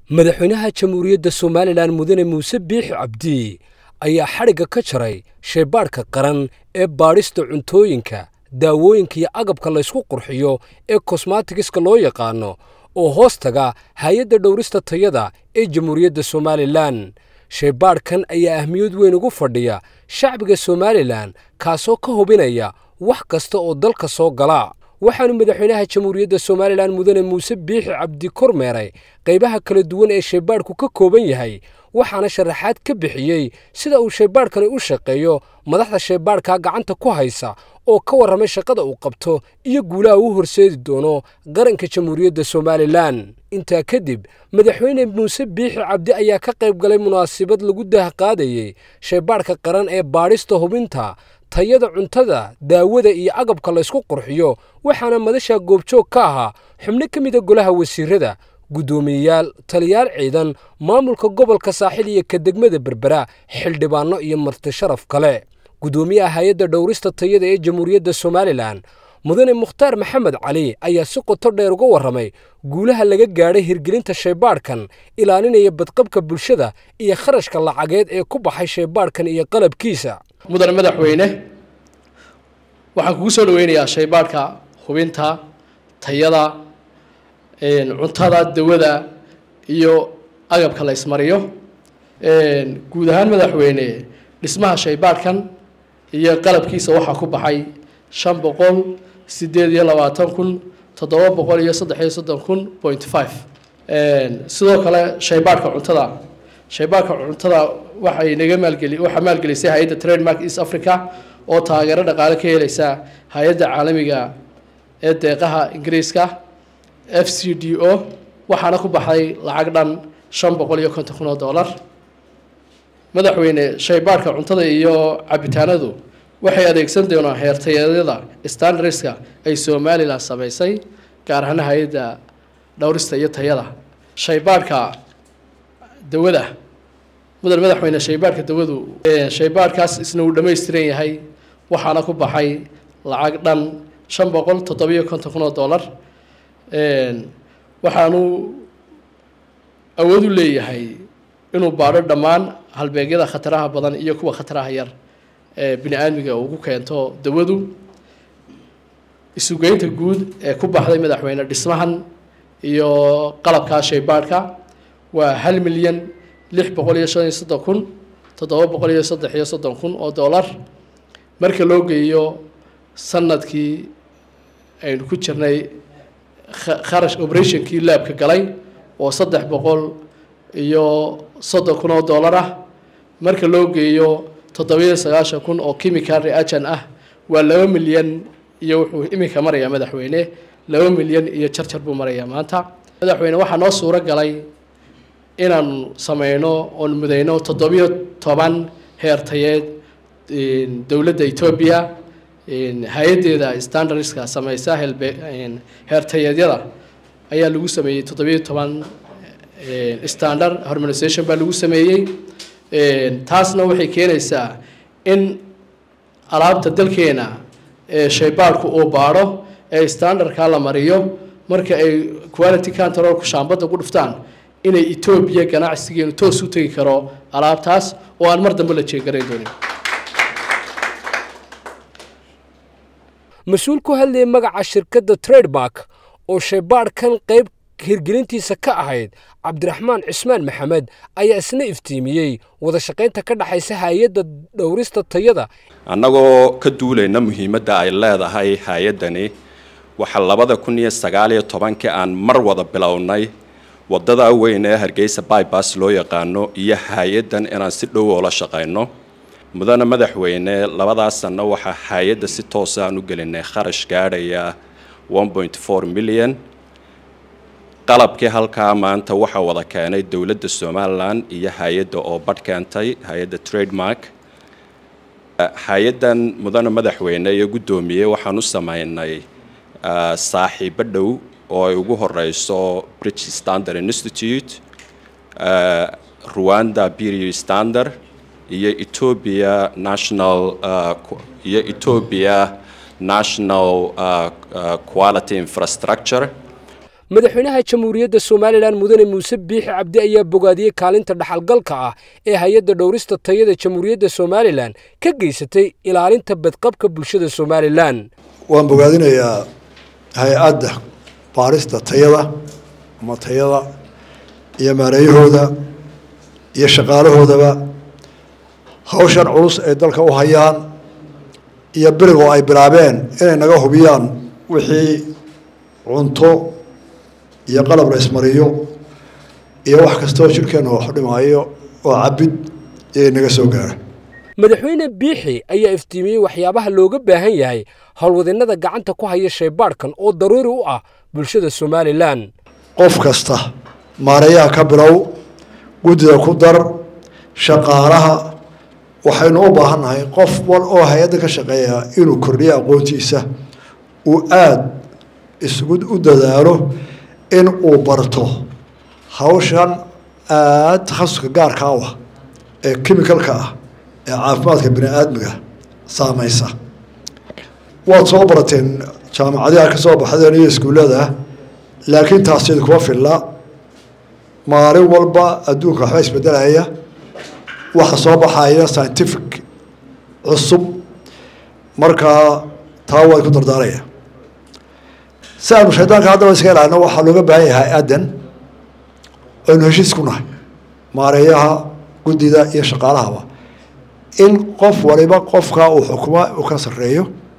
madaxweynaha jamhuuriyadda somalilan mudane muuse biixi cabdi ayaa xadhigga ka jaray shaybaadhka qaran ee baadhista cuntooyinka daawooyinka iyo agabka laysku qurxiyo ee kosmatigiska loo yaqaano oo hoos taga hay-adda dhowrista tayada ee jamhuuriyadda somalilan shaybaadhkan ayaa ahmiyad weyn ugu fadhiya shacbiga somalilan kaasoo ka hubinaya wax kasta oo dalka soo gala waxaanu madaxweynaha jamhuuriyadda somalilan mudane muuse biixi cabdi kormeeray qaybaha kala duwan ee shaybaadhku ka kooban yahay waxaana sharaxaad ka bixiyey sida uu shaybaadhkani u shaqeeyo madaxda shaybaadhka gacanta ku haysa oo ka warramay shaqada uu qabto iyo guulaha uu horseedi doono qaranka jamhuuriyadda somalilan intaa kadib madaxweyne muuse biixi cabdi ayaa ka qayb galay munaasabad lagu daahqaadayey shaybaadhka qaran ee baadhista hubinta tayada cuntada daawada iyo agabka laysku qurxiyo waxaana madasha goobjoog ka ahaa xubno ka mida golaha wasiirada guddoomiyeyaal taliyaal ciidan maamulka gobolka saaxil iyo ka degmada berbera xildhibaanno iyo marti sharaf kale guddoomiyaha hay-adda dhowrista tayada ee jamhuuriyadda somalilan mudane mukhtaar maxamed cali ayaa si qoto dheer uga warramay guulaha laga gaadhay hirgelinta shaybaadhkan ilaalinaya badqabka bulshada iyo kharashka lacageed ee ku baxay shaybaadhkan iyo qalabkiisa mudane madaxweyne waxaan kugu soo dhaweynayaa shaybaadhka hubinta tayada cuntada dawada iyo agabka la ismariyo guud ahaan madaxweyne dhismaha shaybaadhkan iyo qalabkiisa waxaa ku baxay shan boqol sideed iyo labaatan kun toddoba boqol iyo saddex iyo soddon kun point five sidoo kale shaybaadhka cuntada shaybaadhka cuntada waxay naga maalgeli waxaa maalgelisay hay-adda trademark east africa oo taageero dhaqaale ka helaysa hay-adda caalamiga ee deeqaha ingiriiska f c d o waxaana ku baxday lacag dhan shan boqol iyo konton kun oo dollar madaxweyne shaybaadhka cuntada iyo cabitaanadu waxay adeegsan doonaan heertayadyada standardska ay somalilan samaysay gaar ahaan hay-adda dhowrista iyo tayada shaybaadhka dawada mudan madaxweyne shaybaadhka dawadu shaybaadhkaas isna uu dhammaystiran yahay waxaana ku baxay lacag dhan shan boqol toddobiyo konton kun oo dollar waxaanu awood u leeyahay inuu baadho dhammaan halbeegyada khataraha badan iyo kuwa khataraha yar ee bini aadmiga ugu keento dawadu isugeynta guud ee ku baxday madaxweyne dhismahan iyo qalabkaa shaybaadhka waa hal milyan lix boqol iyo shan iyo soddon kun toddoba boqol iyo saddex iyo soddon kun oo dollar marka loo geeyo sanadkii aynu ku jirnay kharash operationkii laabka galay oo saddex boqol iyo soddon kun oo dollar ah marka loo geeyo toddobiyo sagaashan kun oo chemical reagent ah waa laba milyan iyo wuxuu iminka marayaa madaxweyne laba milyan iyo jarjar buu marayaa maanta madaxweyne waxaa noo suuro galay inaanu sameyno oon mudayno toddobiyo toban heertayeed dowladda etoobiya hay-addeeda standardska sameysa helbe heertayeedyada ayaa lagu sameeyey toddobiyo toban standard harmonization baa lagu sameeyey taasna waxay keenaysaa in alaabta dalkeena ee shaybaadhku uu baadho ee standardka la mariyo marka ay quality controlku shaambadda ku dhuftaan inay etoobiya ganacsigeenu toos u tegi karo alaabtaas oo aan mar dambe la jeegarayn doonin mas-uul ku hadlayay magaca shirkadda trademark oo shaybaadhkan qayb hirgelintiisa ka ahayd cabdiraxmaan cismaan maxamed ayaa isna iftiimiyey wada shaqaynta ka dhexaysa hay-adda dhowrista tayada annagoo ka duulayna muhiimadda ay leedahay hay-addani waxaa labada kun iyo sagaal iyo tobankii aan mar wada bilownay wadada weyn ee hargeysa bybas loo yaqaano iyo hay-addan inaan si dhow oola shaqayno mudane madaxweyne labadaas sanno waxaa hay-adda si toosa aan u gelinay kharash gaadhaya one point four million qalabkii halkaa maanta waxaa wada keenay dowladda somalilan iyo hay-adda oo badh keentay hay-adda trademark hay-addan mudane madaxweyne iyo guddoomiye waxaan u sameynay saaxiibo dhow oo ay ugu horeyso british standard institute rwanda bureau standard iyo ethiopia national iyo ethiopia national quality infrastructure madaxweynaha jamhuuriyadda somalilan mudane muuse biixi cabdi ayaa bogaadiyey kaalinta dhaxalgalka ah ee hay-adda dhowrista tayada jamhuuriyadda somalilan ka geysatay ilaalinta badqabka bulshada somalilan waan bogaadinayaa hay-adda baarista tayada ama tayada iyo maareeyahooda iyo shaqaalahoodaba hawshan culus ay dalka u hayaan iyo berigoo ay bilaabeen inay naga hubiyaan wixii cunto iyo qalab la ismariyo iyo wax kastoo jirhkeenna wax u dhimaayo oo cabid iyay naga soo gaara madaxweyne biixi ayaa iftiimiyey waxyaabaha looga baahan yahay howlwadinnada gacanta ku haya shaybaadhkan oo daruuri u ah bulshada somalilan qof kasta maareeyaha ka bilow guddida ku dar shaqaalaha waxaynu u baahan nahay qof wal oo hay-adda ka shaqeeya inuu kordhiyo aqoontiisa uu aada isugu u dadaalo in uu barto hawshan aada takhasuska gaarka u ah ee chemicalka ah ee caafimaadka bini aadmiga saameysa waad soo barateen jaamacadaha ka soo baxdeen iyo iskuullada laakiin taasiyada kuma filla maalin walba adduunka waxba isbedelaya waxa soo baxaya scientific cusub markaa taa waa ku dardaaraya si aanu shaydaanka haddaba iska ilaalino waxaa looga baahan yahay hay-addan aynu heshiis ku nahay maareeyaha guddida iyo shaqaalahaba in qof waliba qofka uu xukuma uu ka sarreeyo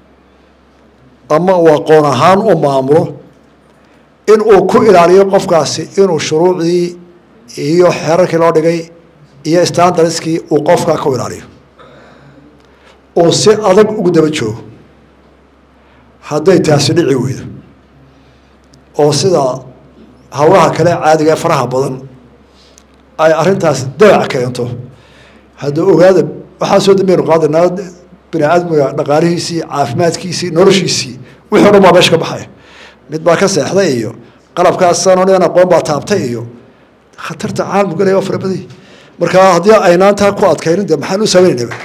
ama uu aqoon ahaan u maamulo in uu ku ilaaliyo qofkaasi inuu shuruucdii iyo xeerarkii loo dhigay iyo standardskii uu qofkaa ku ilaaliyo oo si adag ugu daba joogo hadday taasi dhici weydo oo sida howlaha kale caadiga ee faraha badan ay arrintaas dabac keento hadda ogaada waxaa soo dambeynu qaadanaa bini aadmiga dhaqaalihiisii caafimaadkiisii noloshiisii wixii o dhan baa meesha ka baxaya mid baa ka seexday iyo qalabkaasano nidan aqoon baa taabtay iyo khatarta caalamku galaya waa fara badany marka haddii aynaan taa ku adkaynin de maxaan u samaynaynaba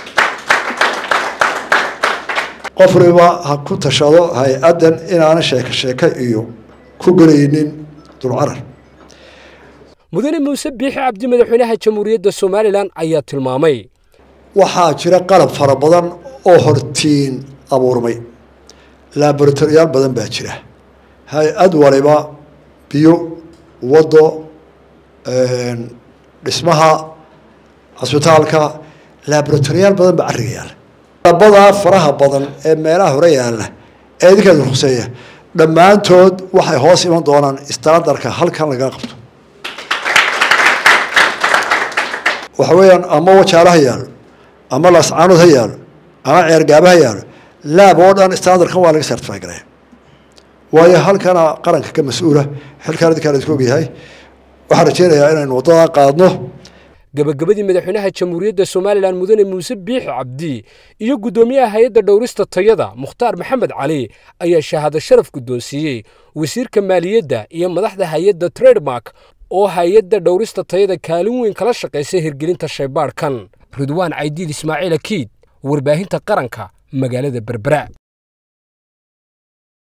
qof waliba ha ku tashado hay-addan inaana sheeko sheeko iyo ku gelaynin dulcarar mudane muuse biixi cabdi madaxweynaha jamhuuriyadda somalilan ayaa tilmaamay waxaa jira qalab fara badan oo hortiin abuurmay laboratoriyaal badan baa jira hay-ad waliba biyo waddo dhismaha cisbitaalka laboratoriyaal badan baa carriga yaalla labadaa faraha badan ee meelaha hore yaalla ee idinkeeda huseeya dhammaantood waxay hoos iman doonaan standarka halkan laga qabto waxa weeyaan ama wajaalo ha yaalo ama lascaanood ha yaalo ama ceergaaba ha yaalo laab oo dhan standardkan waa laga certify garaya waayo halkana qaranka ka mas-uula xilkaan idinkaan idinku ogyahay waxaan rajeynayaa inaynu waddadaa qaadno gabagabadii madaxweynaha jamhuuriyadda somalilan mudane muuse biixi cabdi iyo guddoomiyaha hay-adda dhowrista tayada mukhtaar maxamed cali ayaa shahaado sharaf guddoonsiiyey wasiirka maaliyadda iyo madaxda hay-adda trademark oo hay-adda dhowrista tayada kaalin weyn kala shaqaysay hirgelinta shaybaadhkan ridwaan caydiid ismaaciil akiid warbaahinta qaranka magaalada berbera